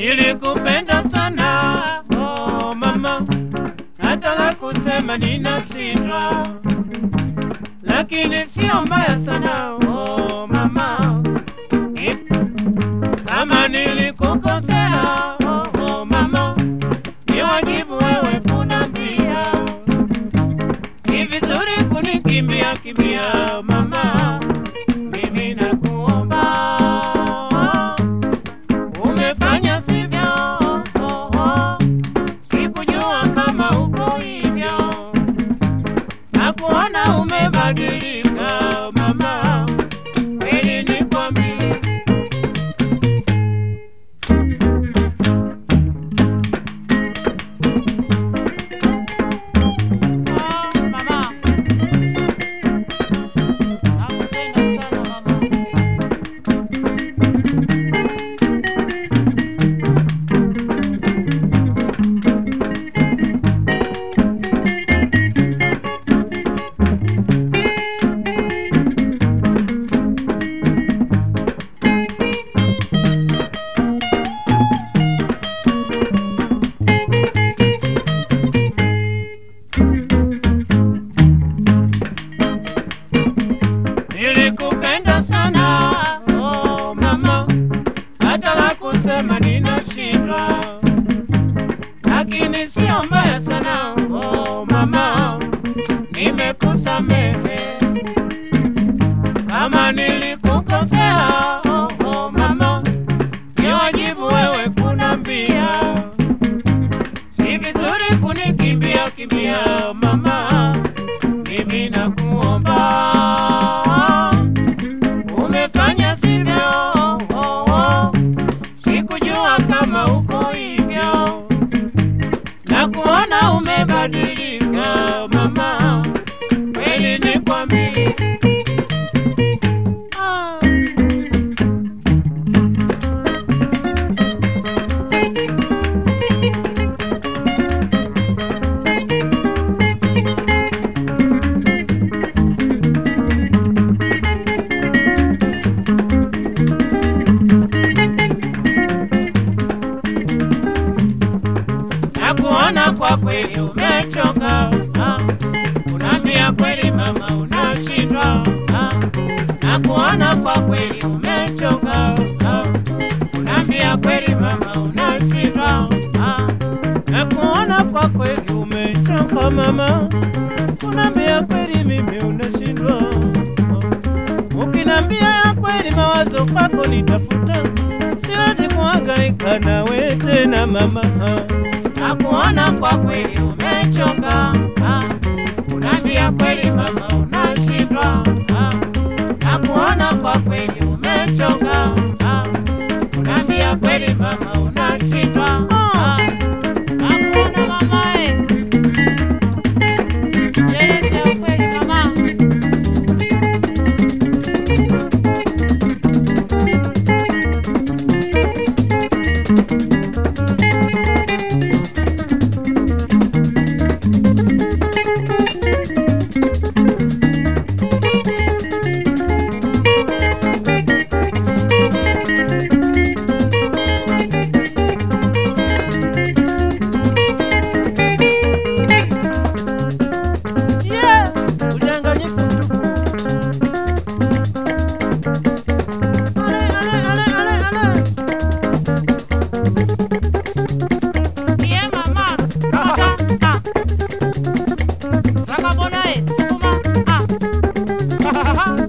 Nilikupenda sana oh mama, hata la kusema ninashindwa, lakini sio mbaya sana oh mama, Ip- kama nilikukosea oh, oh mama, ni wajibu wewe kunambia, si vizuri kunikimbia kimbia mama, mimi nakuomba umefanya sivyo, oh, oh. sikujua kama uko hivyo, nakuona umebadilika mama, kweli nikwambie Ah, mama. Nakupenda sana mama. Nilikupenda sana oh mama, hata la kusema ninashindwa, lakini sio mbaya sana oh mama, nimekusamehe kama nilikukosea oh, oh mama, ni wajibu wewe kunambia, si vizuri kunikimbia kimbia mama, mimi nakuomba umefanya sivyo, oh, oh. sikujua kama uko hivyo, na kuona umebadilika mama, kweli nikwambie ah. na kuona kwa kweli umechoka, ah. unaambia kweli mama unashindwa, ah. na kuona kwa kweli umechoka, ah. unaambia kweli mama unashindwa, ah. na kuona kwa kweli umechoka mama, unaambia kweli mimi unashindwa, ah. ukinambia ya kweli mawazo kwako nitafuta, siwezi kuhangaika nawe tena mama ah nakuona kwa kweli umechoka, ah. unaambia kweli mama unashindwa, ah. nakuona kwa kweli umechoka, ah. unaambia kweli mama unashindwa, ah. nakuona mama eh. Nieleze ukweli mama. Yeah, udanganyifu mtupu. Ale, ale, ale, ale, ale. Yeah, mama. Ah, ah. Saka bonae, sukuma. Ah.